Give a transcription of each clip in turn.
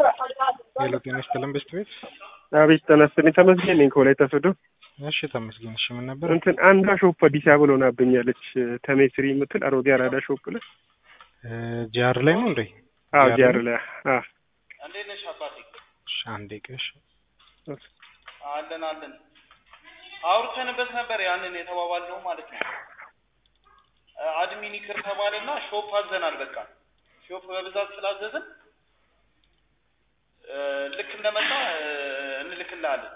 ሄሎ ጤና ይስጥልን ቤስት ቤት። አቤት ጤና ይስጥልኝ። ተመስገን ነኝ ከወላይታ ሶዶ። እሺ ተመስገን። እሺ ምን ነበር? እንትን አንዷ ሾፕ አዲስ አበባ ሆናብኛለች። ተሜስሪ የምትል አሮጌ አራዳ ሾፕ ላይ ጂአር ላይ ነው እንዴ? አዎ ጂአር ላይ አዎ። እንዴት ነሽ አባቴ? እሺ አንዴ ቅሽ አለን አለን። አውርተንበት ነበር ያንን የተባባልነው ማለት ነው። አድሚን ይቅር ተባለና ሾፕ አዘናል። በቃ ሾፕ በብዛት ስላዘዝን ልክ እንደመጣ እንልክልሃለን።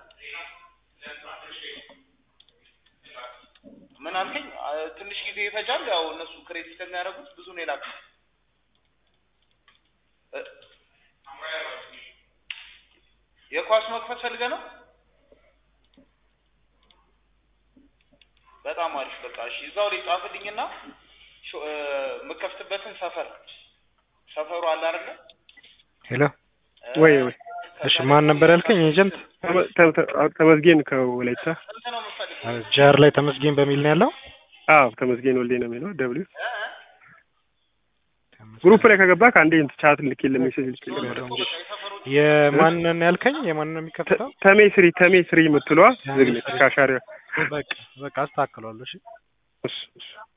ምን አልከኝ? ትንሽ ጊዜ ይፈጃል። ያው እነሱ ክሬት ስለሚያደርጉት ብዙ ነው የላክነው። የኳስ መክፈት ፈልገህ ነው? በጣም አሪፍ። በቃ እሺ፣ እዛው ላይ ጻፍልኝና የምከፍትበትን ሰፈር ሰፈሩ አለ አይደለ? ሄሎ ወይ ወይ እሺ ማን ነበር ያልከኝ? ኤጀንት ተመስገን ከወላይታ። ስንት ነው የምትፈልገው? ጂአር ላይ ተመስገን በሚል ነው ያለው። አዎ ተመስገን ወልዴ ነው የሚለው ደብሊው ግሩፕ ላይ ከገባ ከአንዴ ቻት ልኬልህ ሜሴጅ ልኬልህ የማንን ያልከኝ? የማንን ነው የሚከፍተው? ተሜ ስሪ ተሜ ስሪ የምትለዋ ዝግነች ካሻሪያ በቃ በቃ አስተካክለዋለሁ። እሺ እሺ እሺ